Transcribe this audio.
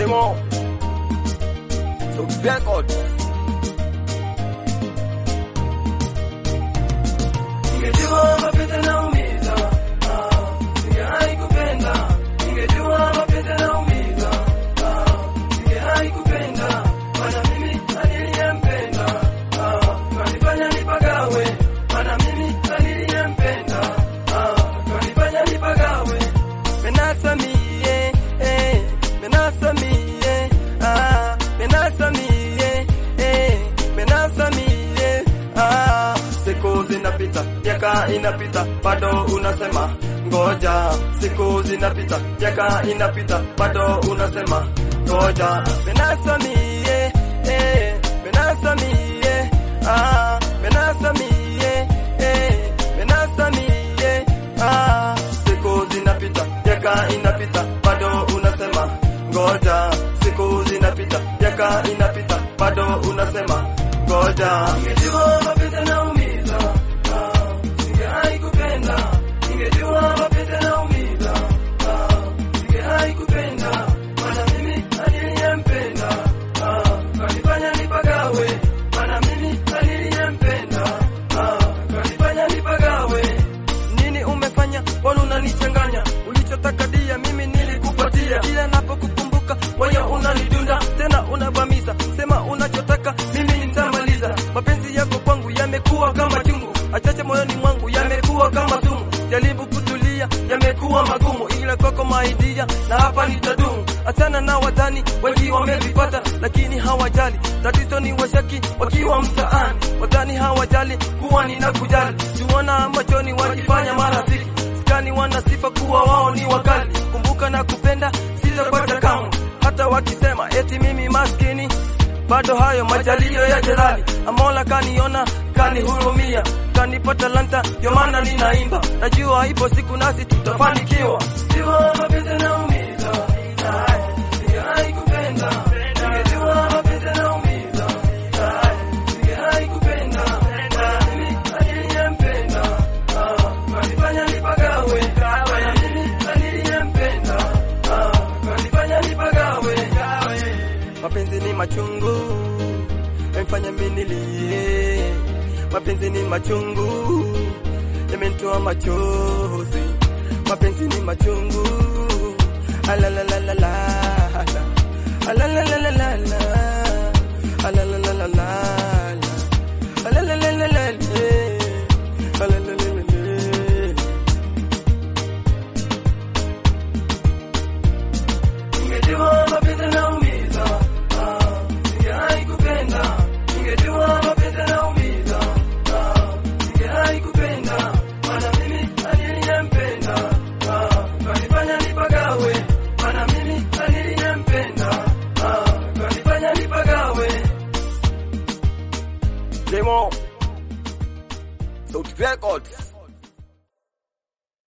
Demo Sauti Records. Ningejua mapenzi yanaumiza, ah, ningewahi kupenda. Ningejua mapenzi yanaumiza, ah, ningewahi kupenda. Maana mimi niliyempenda, ah, kanifanya nipagawe. Maana mimi niliyempenda, ah, kanifanya nipagawe. Menasa mie, eh, menasa mie, ah, menasa mie, eh, menasa mie, ah. Siku zinapita, miaka inapita, bado unasema ngoja. Siku zinapita, miaka inapita, bado unasema ngoja. Menasa mie, eh, menasa mie, ah, menasa mie, eh, menasa mie, ah. Siku zinapita, miaka inapita, bado unasema ngoja. Siku zinapita, miaka inapita, bado unasema ngoja. Ningejua mapenzi yanaumiza, ah, ningewahi kupenda. Ningejua mapenzi yanaumiza, ah, ningewahi kupenda. Maana mimi niliyempenda, ah, kanifanya nipagawe. Maana mimi niliyempenda, ah, kanifanya nipagawe. Nini umefanya? Mbona unanichanganya? Ulichotaka dia mimi nilikupatia, kila napokukumbuka moyo unanidunda, tena unavamiza. Sema unachotaka mimi nitamaliza. Mapenzi yako kwangu yamekuwa kama chungu, achache moyoni mwangu yamekuwa kama sumu. Jaribu kutulia, yamekuwa magumu, ila kwako maidia na hapa nitadumu. Achana na wadhani wengi wamevipata, lakini hawajali. Tatizo ni washaki wakiwa mtaani, wadhani hawajali kuwa ninakujali. Tuona machoni wakifanya marafiki, skani wana sifa kuwa wao ni wakali. Kumbuka na kupenda sitapata kamwe, hata wakisema eti mimi maskini bado hayo majalio ya jalali. Amola kaniona kanihurumia, kanipa talanta, ndio maana ninaimba. Najua ipo siku nasi tutafanikiwa. Ningejua mapenzi yanaumiza, ah, ningewahi kupenda. Ningejua mapenzi yanaumiza, ah, ningewahi kupenda. Maana mimi niliyempenda, ah, kanifanya nipagawe. Maana mimi niliyempenda, ah, kanifanya nipagawe. Mapenzi ni machungu, yamefanya mimi nilie. Mapenzi ni machungu, yamenitoa machozi. Mapenzi ni machungu, alalalalala, alalalalala, alalalalala, alalalalala, alalalalala. Ningejua mapenzi yanaumiza, ah, ningewahi kupenda. Ningejua mapenzi yanaumiza, ah, ningewahi kupenda. Maana mimi niliyempenda, ah, kanifanya nipagawe. Maana mimi niliyempenda, ah, kanifanya nipagawe. Demo Sauti Records.